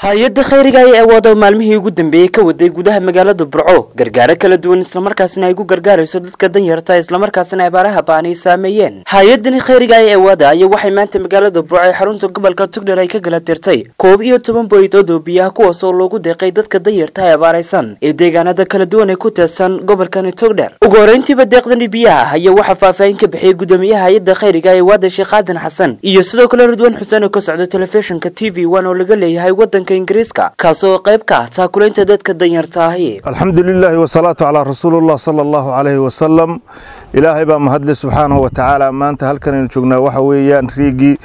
hay-adda khayriga ee awood oo maalmihii ugu dambeeyey ka waday gudaha magaalada burco gargaaro kala duwan islamarkaasina ay ku gargaarayso dadka danyarta islamarkaasina abaaraha ba'an ay saameeyeen hay-adani khayriga ee awooda ayaa waxay maanta magaalada burco ee xarunta gobolka tugdher ay ka gala tirtay koob iyo toban boydood oo biyaha kuwaas oo loogu deeqay dadka danyarta ee abaaraysan ee deegaanada kala duwan ee ku tirsan gobolkani tugdher ugu horeyntiiba deeqdani biyaha ayaa waxaa faahfaahin ka bixiyay gudoomiyaha hay-adda khayriga ee awaada sheekh aadan xasan iyo sidoo kale ridwaan xuseen oo ka socda telefishinka t v one oo laga leeyahay wadanka ingiriiska kaasoo qayb ka ah taakulaynta dadka danyarta ahi alxamdu lilaahi wasalaatu calaa rasuulillah sala allahu calayhi wasalam ilaahay baa mahadle subxaanahu watacaala maanta halkan aynu joognaa waxa weeyaan riigii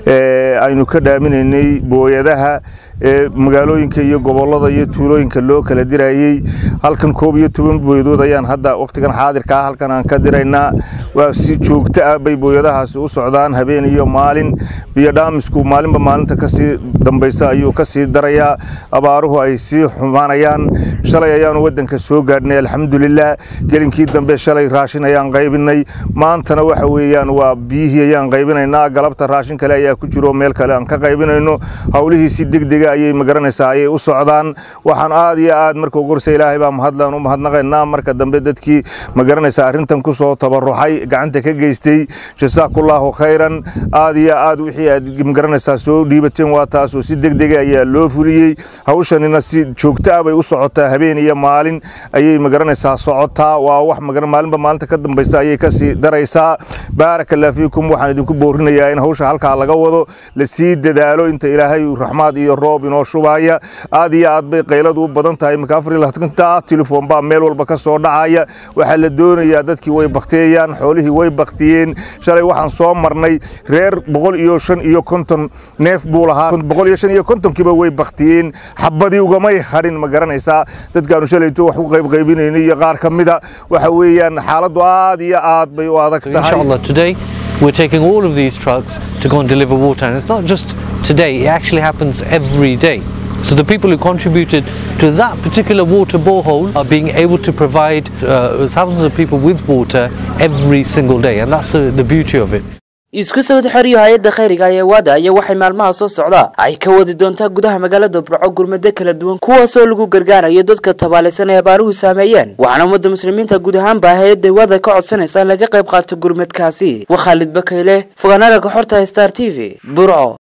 aynu ka dhaaminaynay booyadaha ee magaalooyinka iyo gobolada iyo tuulooyinka loo kala dirayey halkan koob iyo toban booyadood ayaan hadda wakhtigan xaadirka ah halkan aan ka diraynaa waa si joogto ah bay booyadahaasi u socdaan habeen iyo maalin biyo dhaamisku maalinba maalinta kasii dambaysa ayuu ka sii darayaa abaaruhu ay sii xumaanayaan shalay ayaanu waddanka soo gaadhnay alxamdulilah gelinkii dambe shalay raashin ayaan qaybinay maantana waxa weeyaan waa biyihii ayaan qaybinaynaa galabta raashin kale ayaa ku jiro meel kale aan ka qaybinayno howlihii si degdega ayay magaranaysaa ayay u socdaan waxaan aad iyo aad marka ugu horse ilaahay baa mahadlaan u mahadnaqaynaa marka dambe dadkii magaranaysaa arrintan ku soo tabaruxay gacanta ka geystay jasaakullaahu khayran aad iyo aad wixii aad magaranaysaa soo dhiibateen waa taas oo si degdega ayaa loo fuliyey hawshanina si joogto ah bay u socotaa habeen iyo maalin ayay magaranaysaa socotaa waa wax maalinba maalinta ka dambaysa ayay kasii daraysaa baaraka allah fiikum waxaan idinku boorinayaa in hawsha halkaa laga wado lasii dadaalo inta ilaahay raxmaad iyo roob inoo shubaya aad iyo aad bay qayladu u badan tahay marka afar iyo labaatanka telefoon baa meel walba ka soo dhacaya waxaa la doonayaa dadkii way bakteeyaan xoolihii way baktiyeen shalay waxaan soo marnay reer boqol iyo shan iyo konton neef buu lahaa boqol iyo shan iyo kontonkiiba way baktiyeen xabadii ugamay hadhin ma garanaysaa dadkaanu shalayto wax u qaybqaybinayno iyo qaar ka mida waxa weeyaan xaaladdu aad iyo aad bay u adag tahay Inshallah, today we're taking all of these trucks to go and deliver water. And it's not just today, it actually happens every day. So the people who contributed to that particular water borehole are being able to provide uh, thousands of people with water every single day. And that's the, the beauty of it. isku sawad xoriyo hay-adda khayriga ee awaada ayaa waxay maalmaha soo socdaa ay ka wadi doontaa gudaha magaalada burco gurmado kala duwan kuwaasoo lagu gargaarayo dadka tabaalaysan ee abaaruhu saameeyeen waxaana ummadda muslimiinta guud ahaanba hay-adda awaada ka codsanaysa in laga qayb qaato gurmadkaasi waa khaalid bakayle fogaanada kaxorta star t v burco